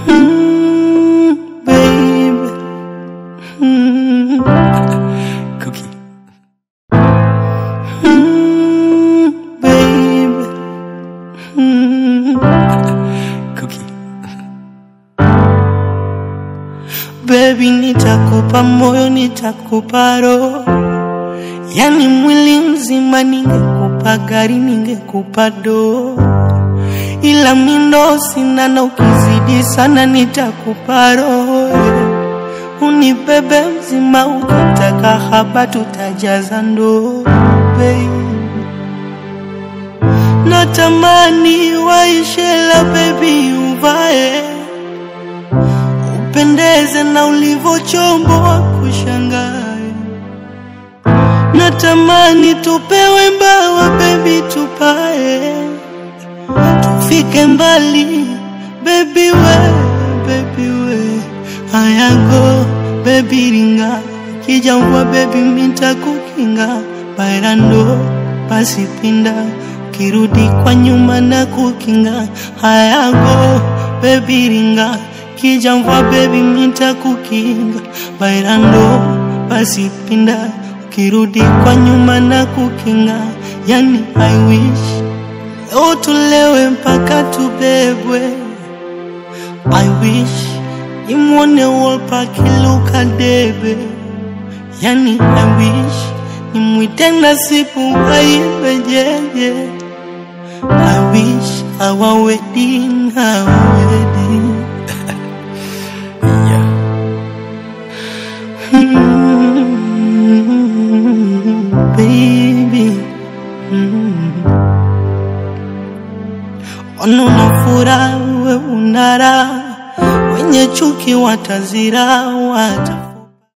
Mm, baby. Mm. Cookie. Mm, baby. Mm. Cookie. Baby, nitakupa moyo, nitakupa roho, yani mwili mzima. Ningekupa gari, ningekupa doo, ila mindo sina, na ukizidi sana nitakupa roho. Unibebe mzima, ukitaka haba tutajaza ndoo, baby. Natamani waishela, baby, uvae upendeze na ulivyochomboa kushangae. Natamani tupewe mbawa baby, tupae tufike mbali baby we, baby we ayago baby ringa kijangwa baby mita kukinga bailando pasipinda ukirudi kwa nyuma na kukinga hayago baby ringa kijangwa baby mita kukinga bailando pasipinda ukirudi kwa nyuma na kukinga yani I wish leo tulewe mpaka tubebwe I wish nimwone Wolper akiluka debe, yani I wish nimwite Nasibu aibe jeje. I wish our wedding, our wedding. yeah. Mm, baby. Mm. Ona una furaha, we unara, wenye chuki watazira, wata